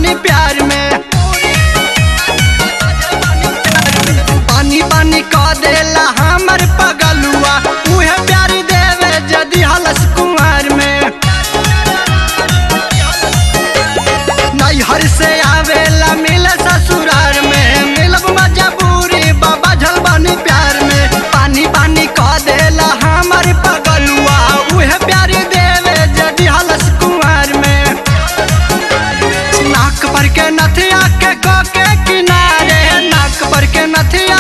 बानी प्यार में पानी पानी कह देला हमर पगलुआ उहे प्यार देवे जदि हलस कुंवर में नैहर से आवेला मिले ससुरार में मिलब मजबूरी बाबा झल बानी प्यार में पानी पानी कह देला हमर पगलुआ उहे प्यार देवे जदि हलस कुंवर में नाक पर के नथिया के को के किनारे नाक पर के नथिया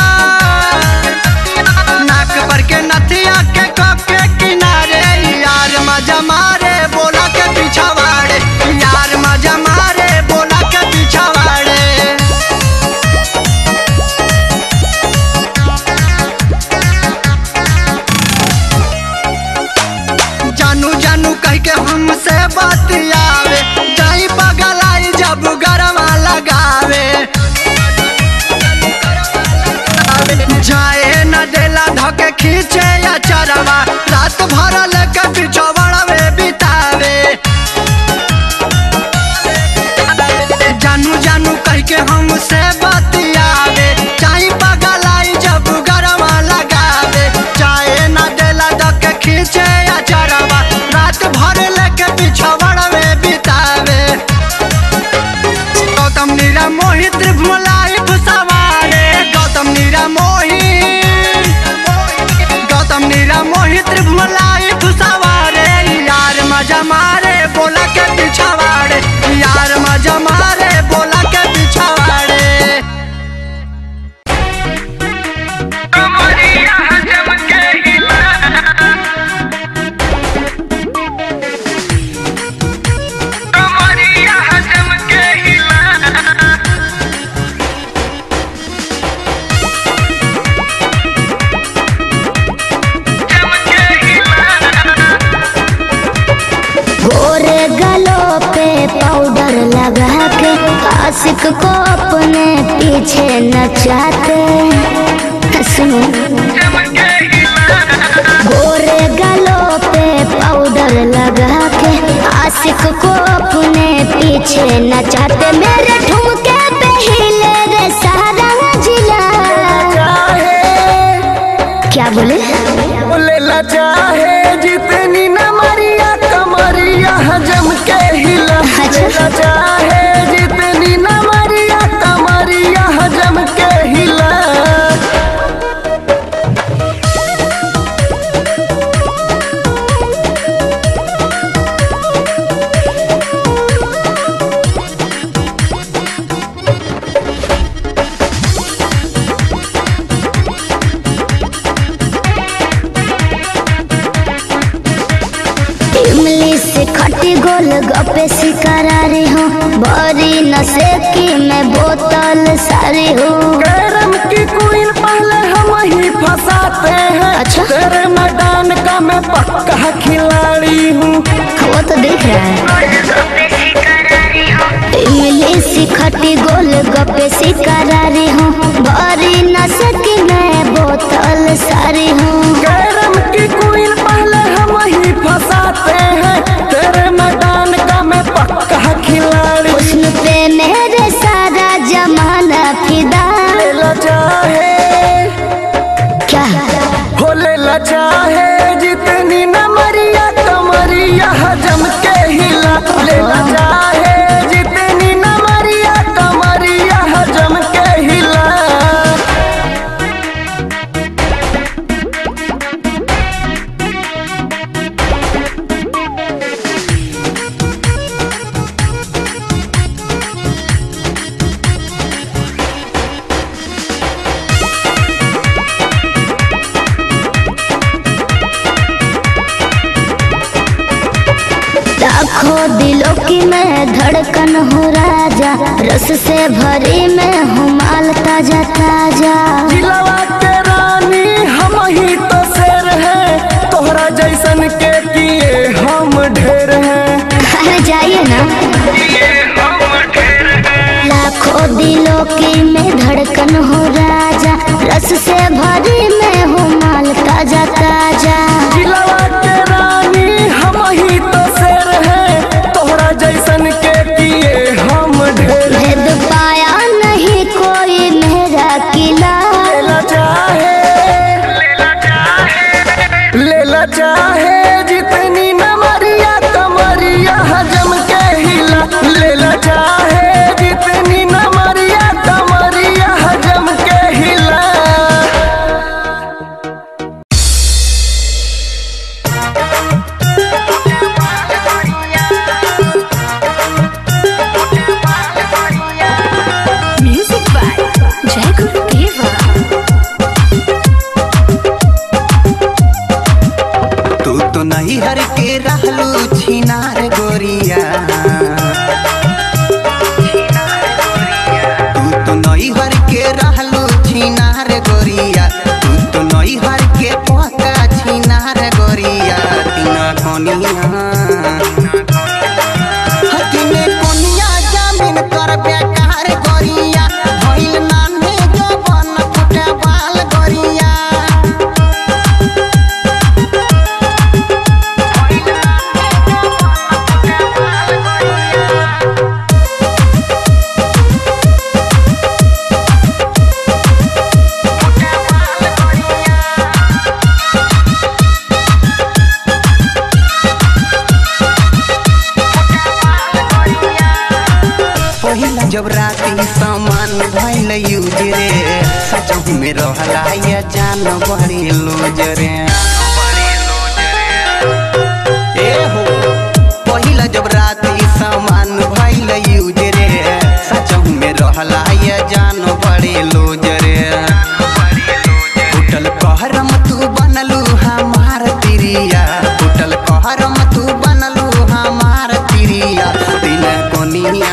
नाक पर के नथिया के को के किनारे यार मजा मारे बोला के पीछा वाड़े यार मजा मारे बोला के पीछा वाड़े जानू जानू कह के हमसे बतियावे जाई पगलाई जब गरवा लगावे जाए न देला धके खींचे या चरवा रात भर लेके पिछवड़वे बितावे जानू जानू कह के हमसे बतियावे चाहे पगलाई जब गरवा लगावे चाहे न देला धके खींचे या चरवा रात भर लेके पिछवड़वे बितावे गौतम नीरा मोहित भुलाई भुसवारे गौतम नीरा मोहित गौतम नीरा मोहित भुलाई भुसवारे यार मजा मारे बोला के पिछवाड़े यार मजा मारे बोला के पिछवाड़े कमरिया जम के हिला कमरिया जम के हिला जम के हिला गोरे गलों पे पाउडर लगा के आशिक को अपने पीछे नचाते सुनो जम के हिला गोरे गलों पे पाउडर लगा के आशिक को अपने पीछे नचाते मेरे ठुमके पे हिले रे सारा जिला क्या बोले बोलेला चाहे जितनी न मरिया कमरिया जम के हिला अच्छा। चाहे जितनी न मरिया कमरिया जम के हिला इमली से खटी गोल गपे शिकारारी हूँ बड़ी नशे की मैं बोतल सारी हूँ कैरम की क्वीन पहले हम ही फंसाते हैं अच्छा। तेरे मैदान का मैं पक्का खिलाड़ी हूँ वो तो दिख रहा है इमली से खटी गोल गपे शिकारारी हूँ बड़ी नशे की मैं बोतल सारी हूँ कैरम की क्वीन पहले हम ही फंसाते हैं तेरे मैदान का मैं पक्का खिलाड़ी हुस्न पे मेरे सारा जमाना फिदा लेला चाहे क्या हो लेला चाहे जितनी न मरिया कमरिया जम के हिला लेला चाहे जितनी न मरिया कमरिया जम के हिला लाखों दिलों की मैं धड़कन हूँ राजा रस से भरी मैं हूँ माल ताजा ताजा जिलवा के रानी हम ही तो शेर हैं तोहरा जैसन के किए हम ढेर हैं अरे जाइए ना ये हम ढेर हैं लाखों दिलों की मैं धड़कन हूँ राजा रस से भरी मैं हूँ माल ताजा ताजा जिलवा के रानी हम ही तो शेर हैं तोहरा जैसन के किए हम ढेर जब राती सामान भइल यूज रे सचहु में रहला या जान बड़ी लूज रे ए हो पहिला जब राती सामान भइल यूज रे सचहु में रहला या जान बड़ी लूज रे टूटल कहरम तू बनलू हमार तिरिया टूटल कहरम तू बनलू हमार तिरिया दिन कोनिया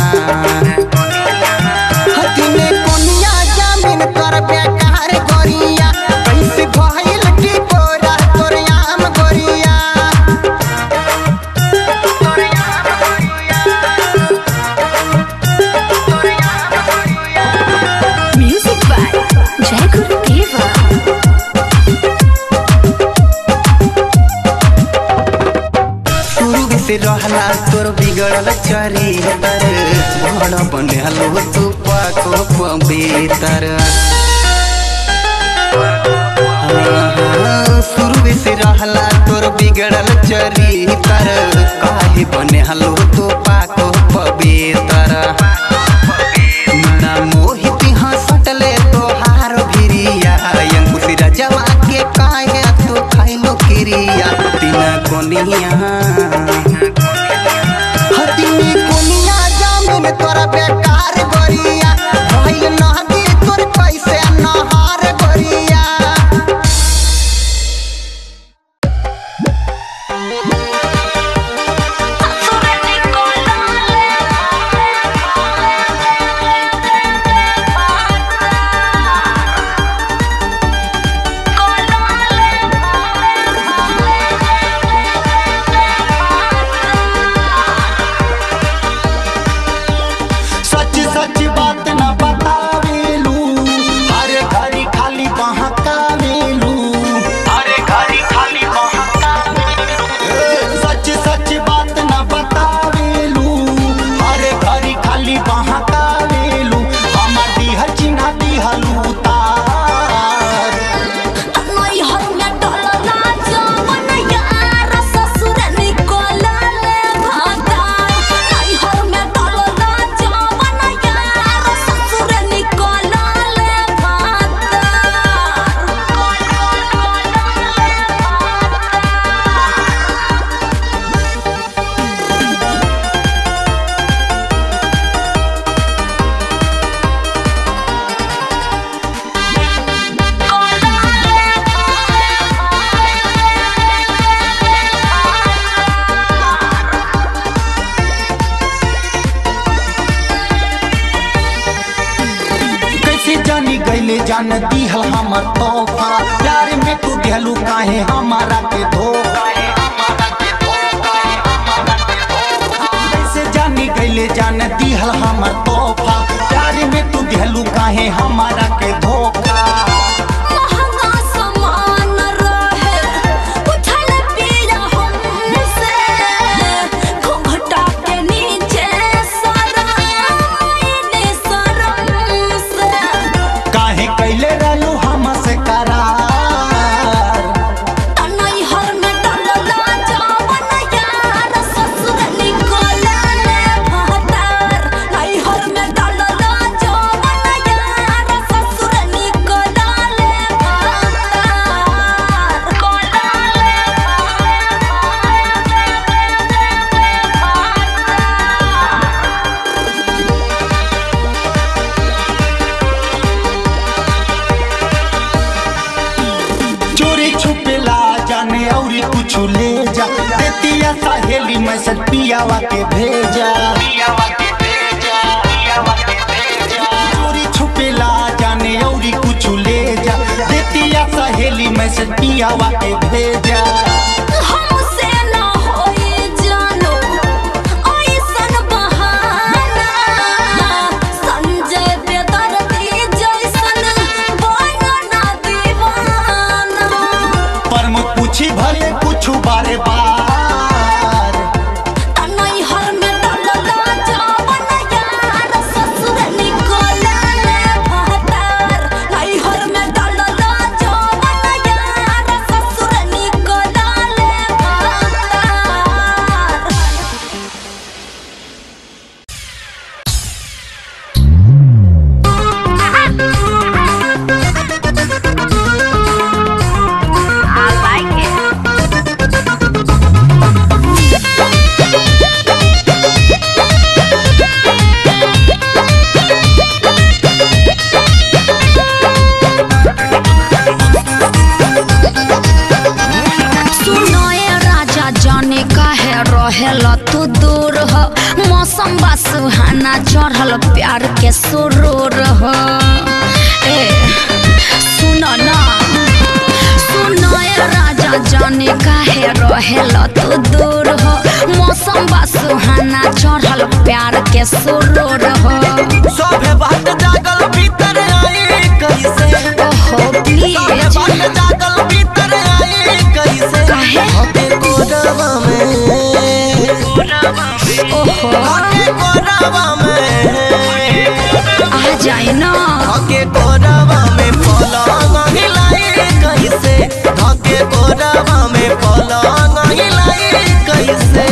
हतिने कोनिया जामिन कर बेकार गोरिया कैसे भइल की तोरा तोर आम गोरिया Music by Jai Guru Deva. शुरू से रहला तोर बिगड़ल चरितर बड़ बनलो तू पाको पवित्र शुरू से रहला तोर बिगड़ल चरितर काहे बने हलो तू पाको पवित्र ना मोहित हंसटले तोहार भिरिया अंकुश रजवा के काहे तू खाइलो किरिया तीना कोनिया हतिनी कोनिया जामिन तोरा बेकार गोरिया भइल नहदी तोर पैसे नहार गोरिया सच सच बात न बतावेलू हरे घड़ी खाली बहकावेलू हरे घड़ी खाली बहकावेलू सच सच बात न बतावेलू हरे घड़ी खाली बहकावेलू हमार दिहल चिन्हा दिहलू तार कैसे जानी गईले जान दिहल हमर तोहफा प्यार में तू दिहलू काहे हमारा के धोखा कैसे जानी गईले जान दिहल हमर तोहफा प्यार में तू दिहलू काहे हमारा के धोखा काहे कैले रहलू हमसे करार चोरी छुपेला जाने औरी कुछ ले जा देतिया सहेली मैसेज पियावा के भेजा चोरी छुपेला जाने औरी कुछ ले जा देतिया सहेली मैसेज पियावा के भेजा हमसे ना होई जानो ऐसन बहाना संजय बेदर्दी जैसन बनना दीवाना पर मुझ पूछी भले कुछ बारे बार नैहर में डलला जावन यार ससुर निकला ले भतार नैहर में डलला जावन यार ससुर निकला सुहाना चढ़ल प्यार के सुरूर हो ए सुन ना सुन ए राजा जाने काहे रहेल तू दूर हो मौसम बा सुहाना चढ़ल प्यार के सुरूर हो सभे बात जागल भीतर आई कैसे ओहो सभे प्लीज बात जागल भीतर आई कैसे काहे? हके कोरवा में ओहो हके कोरवा में आ जाए ना हके कोरवा में पलंग हिलाई कैसे हके कोरवा में पलंग हिलाई कैसे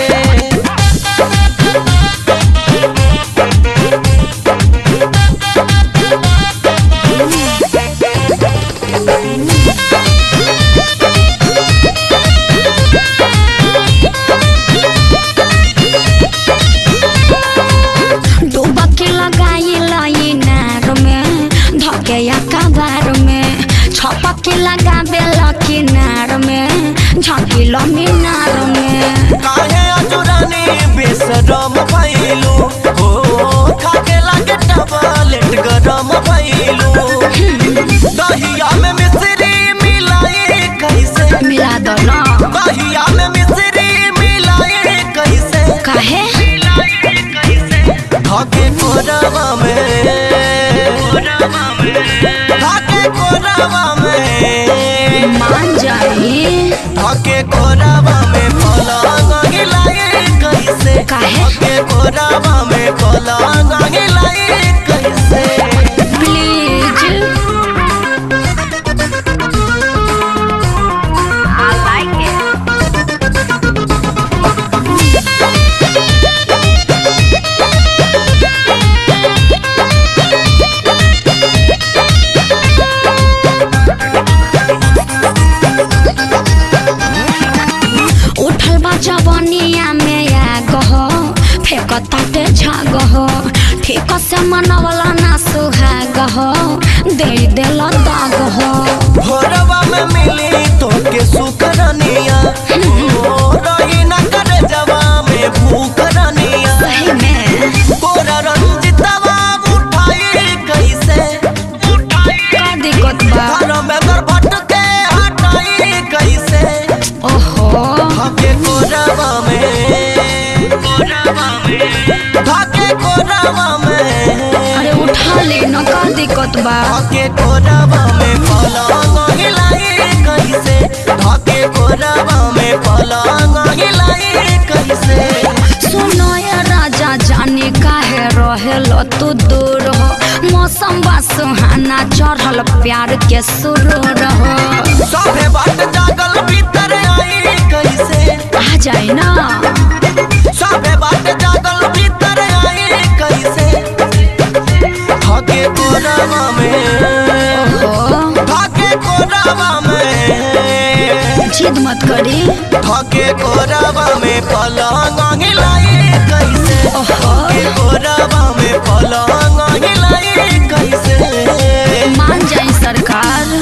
डुबकी लगाई लाई नार में धके या कबार में छपकी लगाबे लकी नार में झकिल मीनार में काहे अजुरानी बेसरम भइलू हो खाके लागे टबलेट गरम भइलू दहिया में मिश्री मिलाई कैसे मिला दो ना दहिया में मिश्री मिलाई कैसे काहे धाके कोरवा में धाके कोरवा में मान जाई धाके कोरवा में पलंग हिलाई कैसे काहे? धाके कोरवा में पलंग हिलाई कैसे प्लीज उठल बा जवनिया में आ गहो फेक ताटे झाग हो ठीक से मनवला ना सुहाग हो दे देल दाग हो भोरवा में मिली तोके सुकरनिया ओ रही न करे जवा में भूकरनिया सही में कोरा रंजितवा उठाई कैसे का दिक्कत बा घर में बरबट के हटाई कैसे ओहो धाके कोरवा में धाके कोरवा में अरे उठा ले न का दिक्कत बा धाके कोरवा में पलंग हिलाई कैसे धाके कोरवा में पलंग हिलाई कैसे सुनो ये राजा जाने काहे रहेल तू दूर हो मौसम बा सुहाना चढ़ल प्यार के सुरूर हो सभे बात जागल भीतर आई कैसे आ जाए ना सभे बात जागल भीतर आई कैसे धाके कोरवा में ओहो धाके कोरवा में जिद मत करी धाके कोरवा में पलंग हिलाई कैसे ओहो धाके कोरवा में पलंग हिलाई कैसे मान जाई सरकार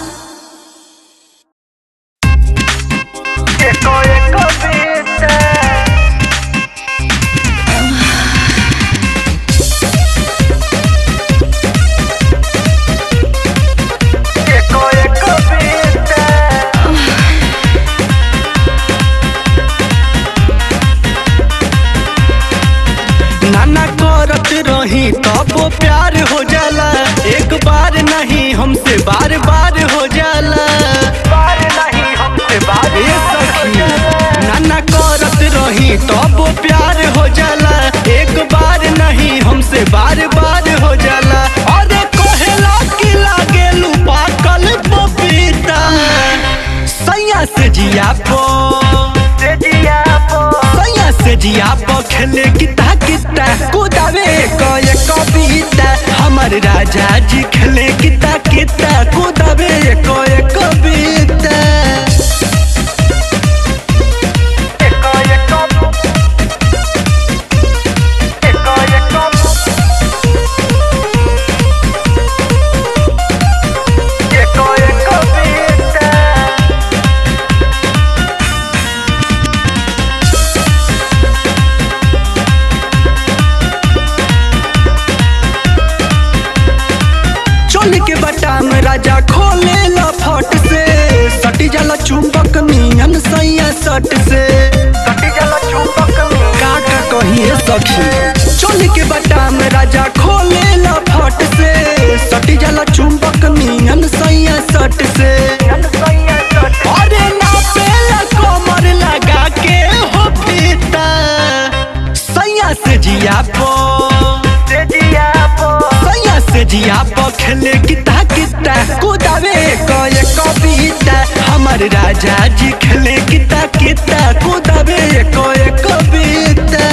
नाना करत रही तब वो प्यार हो जाला एक बार नहीं हमसे बार बार हो जाला बार नहीं हमसे बार सखी नाना करत रही तब वो प्यार हो जाला एक बार नहीं हमसे बार बार हो जाला अरे कहेला कि लागेलू पाकल पपीता सैया से जिया पो सैया से जिया पो खेले किता किता कुदावे कय कविता हमर राजा जी खेले किता किता कुदावे कय कविता राजा खोले ला फट से सटी जाला चुंबक नियन सैया सट से सटी जाला चुंबक का का कहिए सखी चोली के बटा में राजा खोले ला फट से सटी जाला चुंबक नियन सैया सट से अरे ना पेला कमर लगा के हो पीता सैया से जिया पो सैया से जिया पो खेले किता किता कुदावे कए कविता हमर राजा जी खेले किता किता कुदावे कए कविता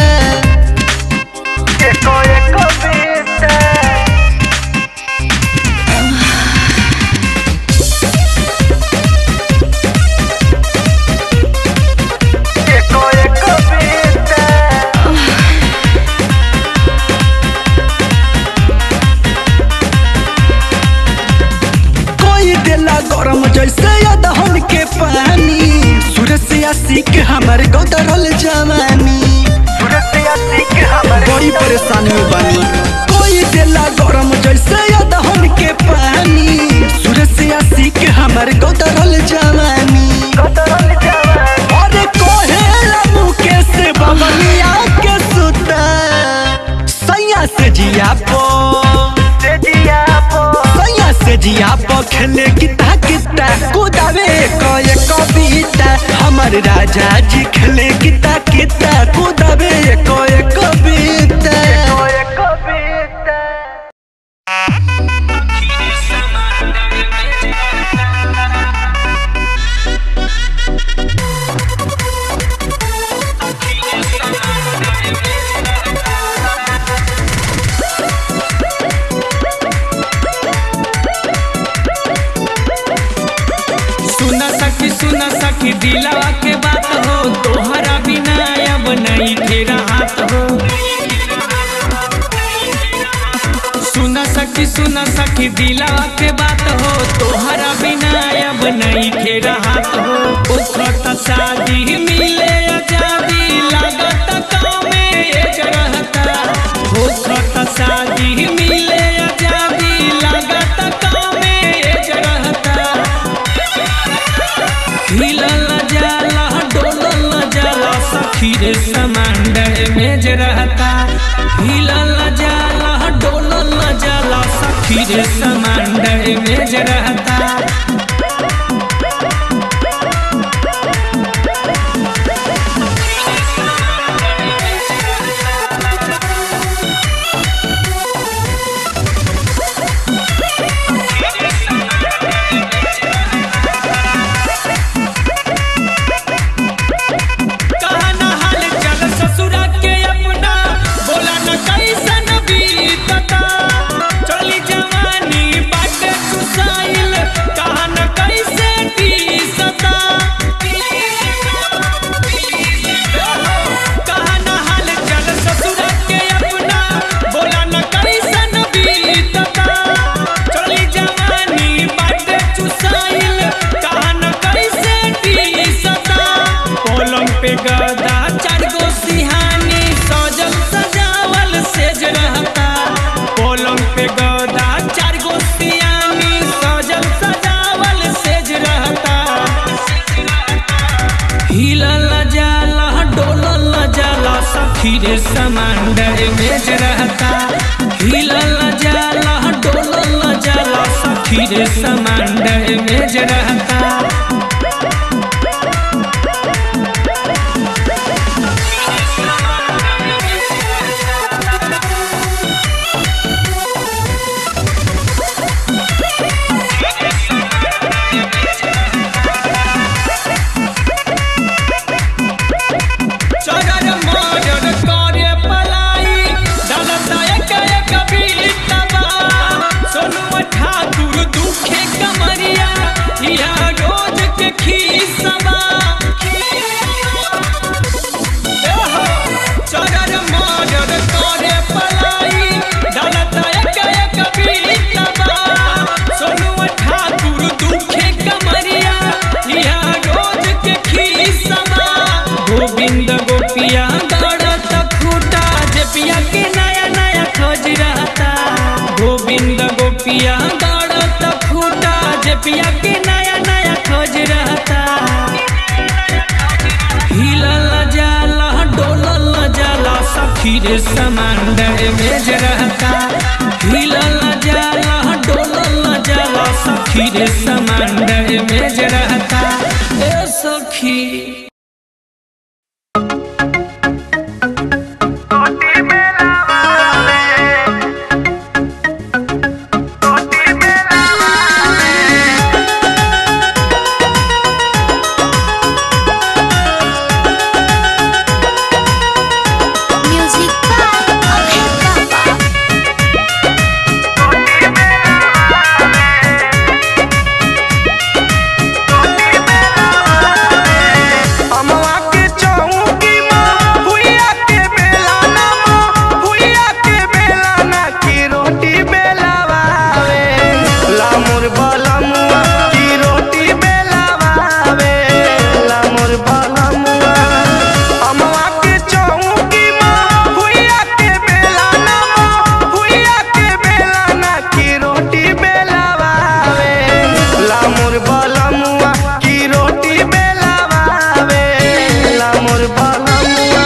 कोई देला गरम जैसे अदहन के पानी सूरज से आशिक हमर गदरल जवानी बड़ी परेशानी में बानी कोई देला गरम जैसे अदहन के पानी सूरज से आशिक हमर गदरल जवानी अरे कोहेला मुके से बबलिया के सुता सैया से जिया पो सैया से जिया पो खेले किता किता कुदावे कए कविता हमर राजा जी खेले किता किता कुदावे कए कविता सुन सखी सुन सखी दिलावा के बात हो तोहरा बिना अब नहीं फेरा हाथ हो सुन सखी सुन सखी दिलावा के बात हो तोहरा बिना अब नहीं फेरा हाथ हो उखत शादी मिले आजादी लागत गाँव में एक रहता उखत शादी मिले आजादी लागत गाँव में एक रहता हिलल जाला डोलल जाला सखी रे समांडर में जे रहता हिलल जाला डोलल जाला सखी रे समांडर में जे रहता कहना हाल चल ससुरा के अपना बोला न कैसन बीतता चली जवानी बाटे सुसाइल कहन कैसे टीसता कहना हाल चल ससुरा के अपना बोला न कैसन बीतता चली जवानी बाटे सुसाइल कहन कैसे टीसता पलंग पे गदा चार गो सिहानी सजल सजावल सेज रहता पलंग पे गदा चार गो सिहानी सजल सजावल सेज रहता हिलल जाला डोलल जाला सखी रे समांडर मेज रहता हिलल जाला डोलल जाला सखी रे समांडर मेज रहता चरर मरर करे पलाई डलता एक सखी सामान डैमेज रहता हिलल जाला डोलल जाला सखी रे सामान डैमेज रहता ए सखी म्यूजिक बाय अभय बाबा अमवा के चौकी माँ भुइया के बेला ना माँ भुइया के बेला ना की रोटी बेलावावे लामुर बलमुआ की रोटी बेलावावे लामुर बलमुआ अमवा के चौकी माँ भुइया के बेला ना माँ भुइया के बेला ना की रोटी बेलावावे लामुर बलमुआ की रोटी बेलावावे लामुर बलमुआ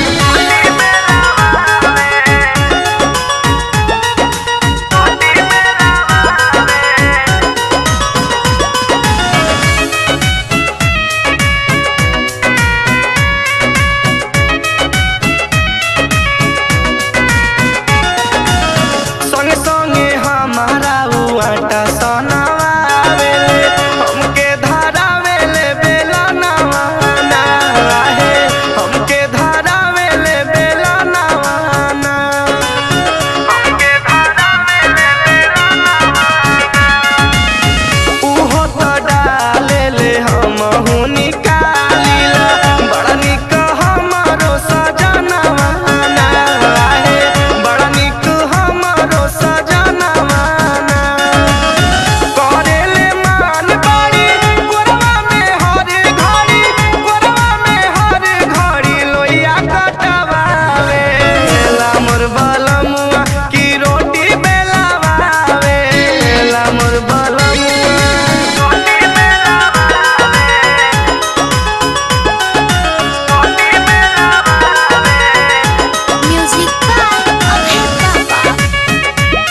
संगे संगे हमारा उ आटा सनावावे हमके धारावे ले बेला नवाना है हमके धारावे ले बेला नवाना हमके धारावे ले बेला नवाना उहो तो डाले ले हमहु निकालिला बड़ा निक हमरो सजनवा ना है बड़ा निक हमरो सजनवा ना करेले मान बाड़ी गोरवा में हर घड़ी गोरवा में हर घड़ी लोइया कटवावे लामुर बलमुआ की रोटी बेलावावे लामुर बलमुआ रोटी बेलावावे रोटी बेलावावे म्यूजिक बाय अभय बाबा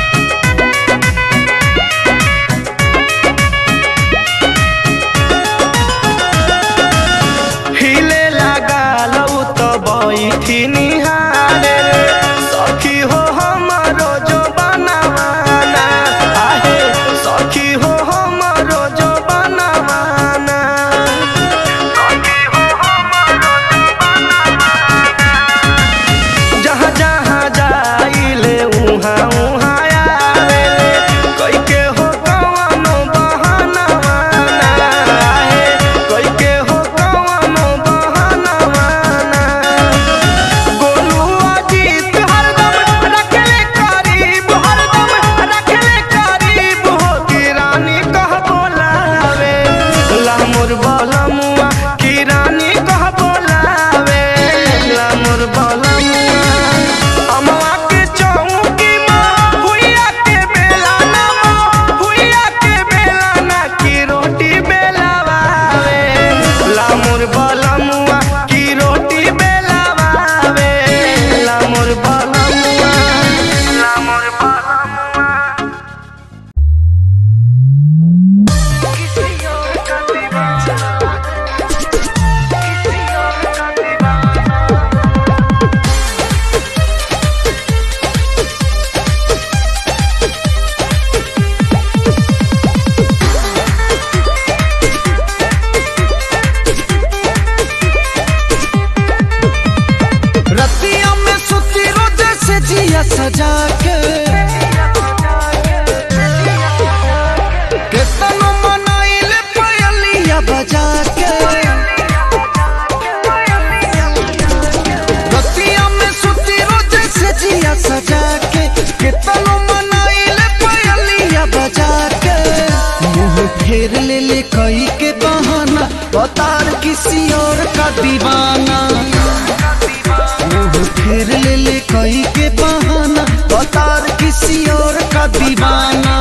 हिले लगा लऊ तो बैठी निहारे सखी हो हमरो जो बनवाना आहे सखी हो हमरो जो बनवाना सखी हो हमरो जो बनवाना जहाँ जहाँ जाइले उहाँ उहाँ आवेले कई के हो कवनो बहानवा ना आहे कई के हो कवनो बहानवा ना गोलू अजीत हरदम रखले करीब हरदम रखले करीब हो की रानी कह बोलावे लामुर बलमुआ की रानी कह बोलावे लामुर बलमुआ अमवा के चौकी माँ भुइया के बेला ना माँ भुइया के बेला ना की रोटी बेलावावे लामुर बलमुआ की रोटी बेलावावे लामुर बलमुआ लामुर बलमुआ रतिया में सुती रोज से जिया सजा के केतनो मनाइले पायलिया बजा के रतिया में सुती रोज से जिया सजा के केतनो मनाइले पायलिया बजा के मुंह फेर ले ले कई के बहाना बतार किसी और का दीवाना मुंह फेर ले ले कई के बहाना बतार किसी और का दीवाना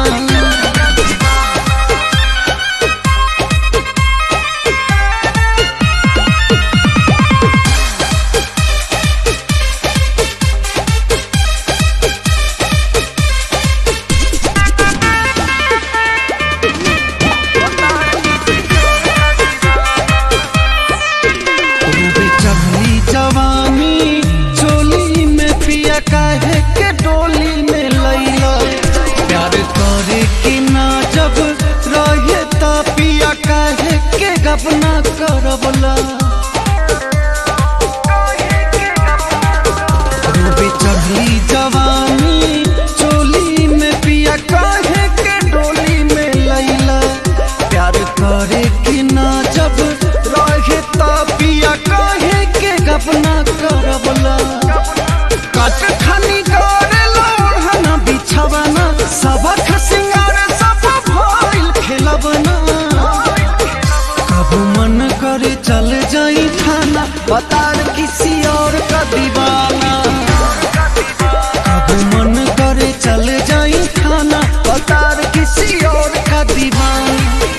बता रे किसी और का दीवाना कब मन करे चल जाई खाना बता रे किसी और का दीवाना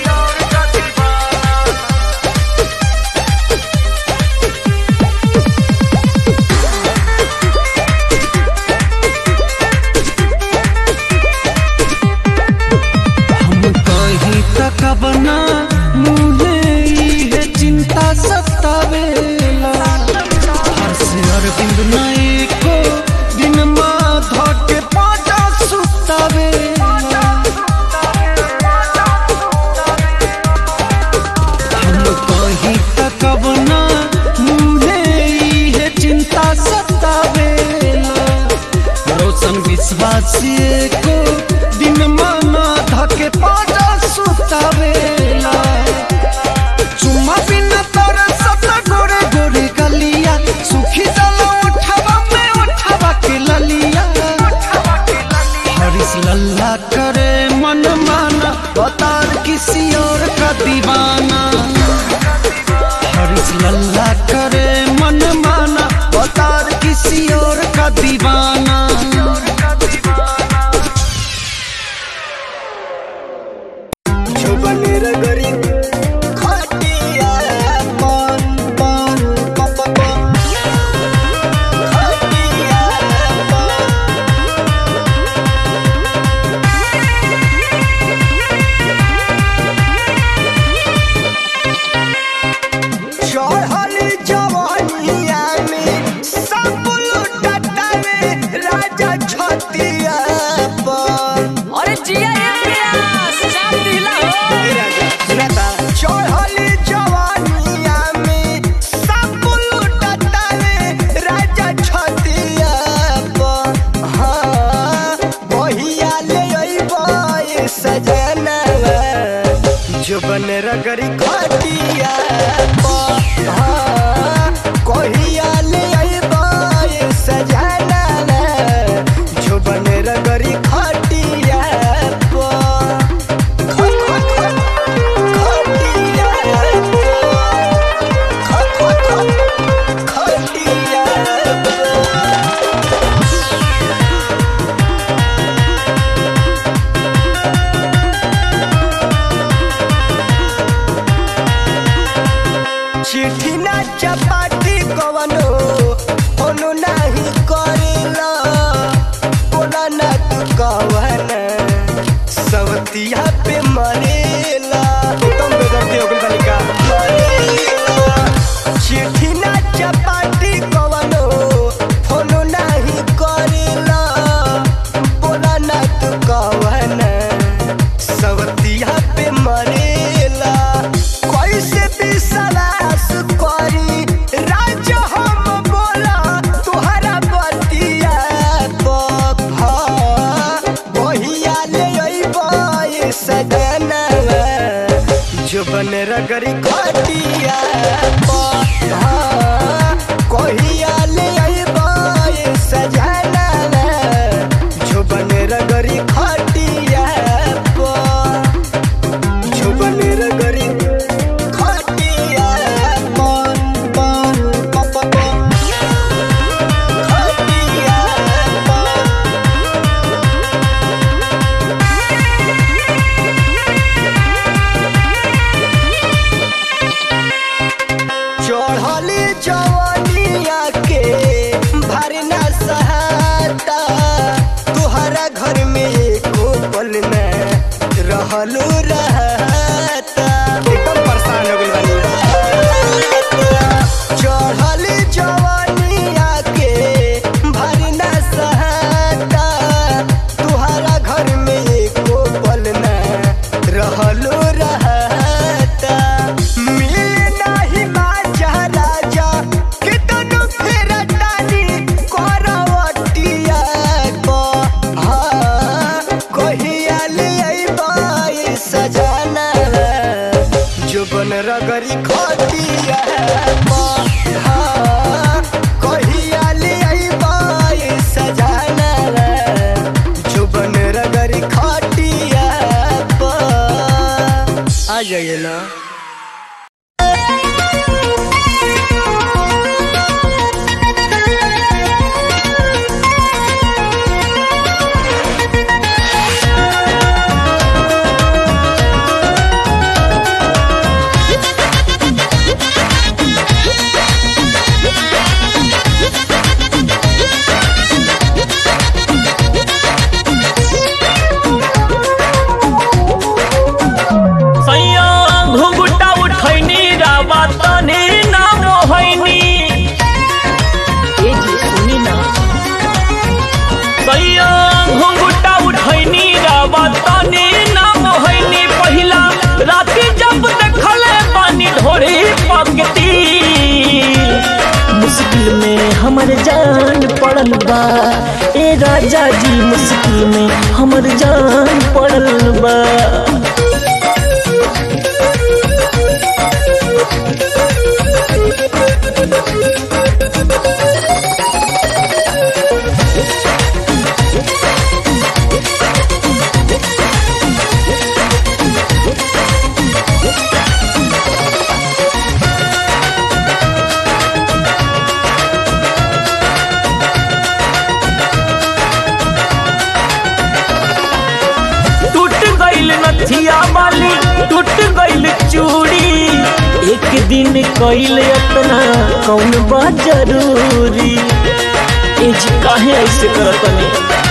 हम कहीं तक बना मुझे है चिंता सतावेला हर से अरविंद नाई को दिन माधा के पाजा सुतावेला हम कहीं तक बना मुझे है चिंता सतावेला रोशन विश्वासी को दिन माना धके पाजा सुतावेला चुम्मा बिना तोरे सता गोरे गोरे गलिया सुखी जाला उठावा में उठावा के ललिया हरिस लल्ला करे मन माना बता रे किसी और का दीवाना हरिस लल्ला करे मन माना बता रे किसी और का दीवाना चढ़ल जवानिया में सब लुटतावे राजा छतिया पर अरे जिया ये प्यास चाप दिला हो चढ़ल जवानिया में सब लुटतावे राजा छतिया पर हाँ बहिया ले अइबे सजनवा जुबन रगरी खटिया पर हाँ कहिया ले अइबे सजनवा जुबन रगरी खटिया पर चिट्ठी ना चपाती कवनो कोनो नाही करेला बोला ना तू कवन सवतिया पे मरेला तुम बेदर्दी हो गइल बानी का मरेला चिट्ठी ना चपाती कवनो कोनो नाही करेला बोला ना तू कवन सवतिया पे मरेला कैसे विश्वास करी राजा हम बोला तुहरा बतिया बहा बहिया ले अइबे सजनवा जुबन रगरी खटिया बहा कहिया ले अइबे सजनवा जुबन रगरी खटिया पर जुबन रगरी खटिया पर पर पर पर खटिया पर चढ़ली जवानिया के भरना सहाता तुहरा घर में एको पल में रहलू रहता एकदम परेशान हो गइल बानी चढ़ली जवानिया के भरना सहाता तुहरा घर में एको पल में रहलू रहता मिले नाही बाजा राजा कितनु फेर तानी करवटिया को हाँ कहिया ले अइबे सजना जुबन रगरी खटिया को हाँ कहिया ले अइबे सजना जुबन रगरी खटिया पर आ जाइए ना में हमर जान पड़ल बा टूट गइल नथिया वाली टूट गइल चूड़ी एक दिन कइल अपना कौन बा जरूरी ए जी काहे ऐसे करतनी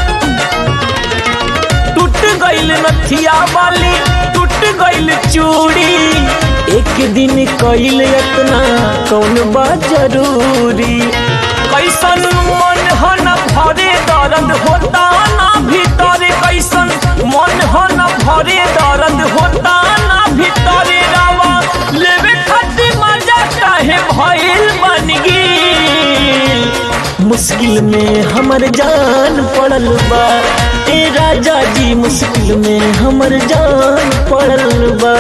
टूट गइल नथिया वाली टूट गइल चूड़ी एक दिन कइल अपना कौन बा जरूरी कैसन मन हो न भरे दर्द होता ना भीतर कैसन मन हो न भरे दर्द होता ना भीतर रावा लेवे खातिर मजा काहे भइल बन गेल मुश्किल में हमर जान पड़ल बा ए राजा जी मुश्किल में हमर जान पड़ल बा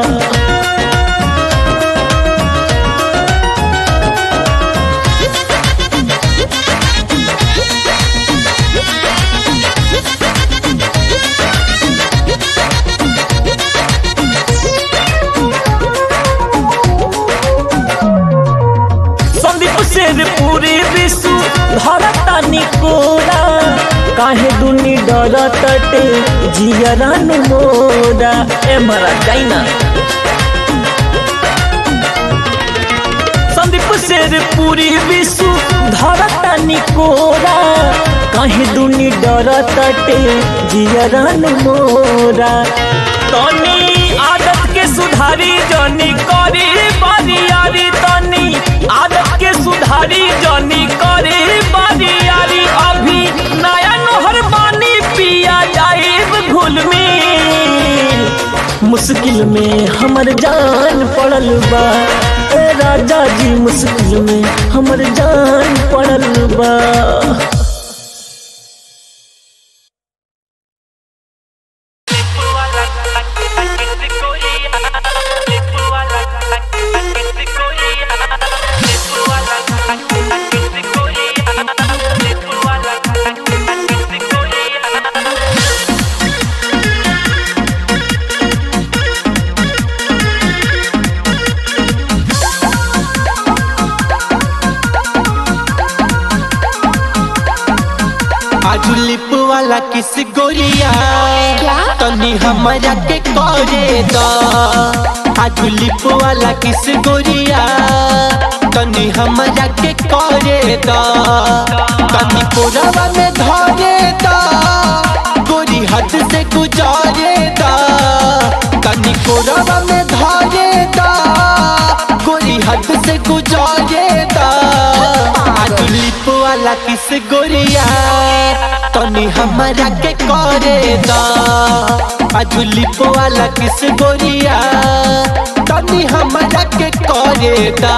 संदीप शेर पूरे विश्व धरता निकोरा काहे दुनी डर तटे जियरन मोरा ए मरा जाइना संदीप शेर पूरी विश्व धरता निकोरा काहे दुनी डर तटे जियरन मोरा तनी आदत के सुधारी जनी करी बरियारी तनी आदत के सुधारी जनी करी बरियारी अभी नया नहर पानी पिया जाए घुल में मुश्किल में हमर जान पड़ल बा ए राजा जी मुश्किल में हमर जान पड़ल बा आज लिप वाला किस गोरिया तनी हमारा के करे दा आज लिप वाला किस गोरिया तनी हमारा के करे दा तनी कोरावा में धरे दा गोरी हद से गुजारे दा तनी कोरावा में धरे दा गोरी हद से गुजारे दा आज लिप वाला किस गोरिया तनी हमारा के करे दा आज लिप वाला किस गोरिया तनी हमारा के करे दा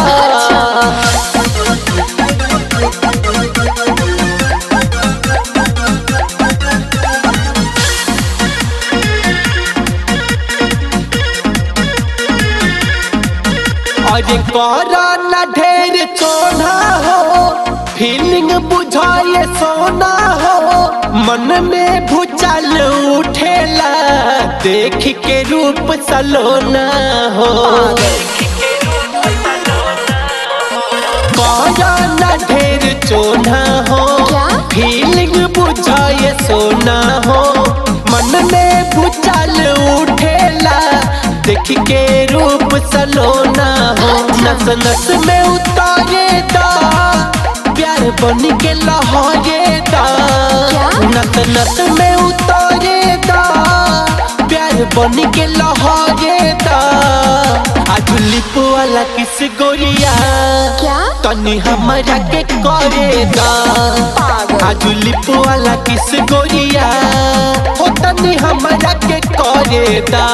अरे करा ना ढेर चोना हो फीलिंग बुझाए सोना हो मन में भूचाल उठेला देख के रूप सलोना हो करा ना ढेर चोना हो फीलिंग बुझाए सोना हो मन में भूचाल उठेला देख के रूप सलोना हो नस नस में उतारे दा प्यार बन के लहरे दा नस नस में उतारे दा प्यार बन के लहरे दा आज लिप वाला किस गोरिया तनी हमारा के करे दा आज लिप वाला किस गोरिया हो तनी हमारा के करे दा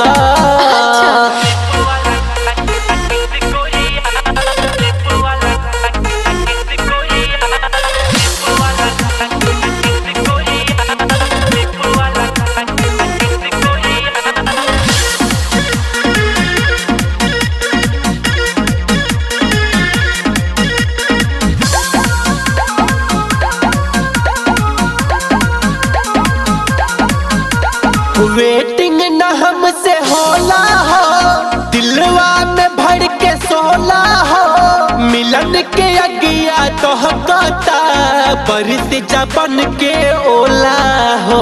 वेटिंग न हमसे होला हो दिलवा में भर के सोला हो मिलन के अगिया तो कहता बरिस जबन के ओला हो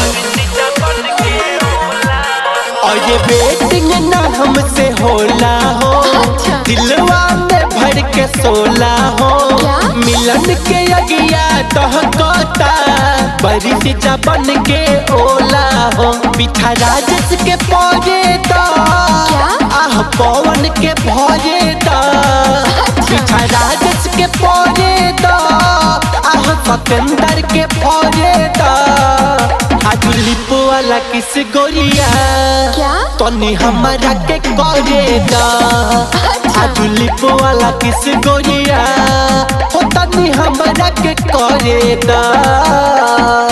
और ये वेटिंग न हमसे होला हो दिलवा में भर के सोला हो मिलन के अगिया तो कहता बरिस जबन के ओला हो पीछा राजस के पौजे दा आह पवन के भौजे दा पीछा राजस के पौजे दा आह सतेंदर के भौजे दा आज लिप वाला किस गोरिया तनी हमारा के करे दा आज लिप वाला किस गोरिया हो तनी हमारा के करे दा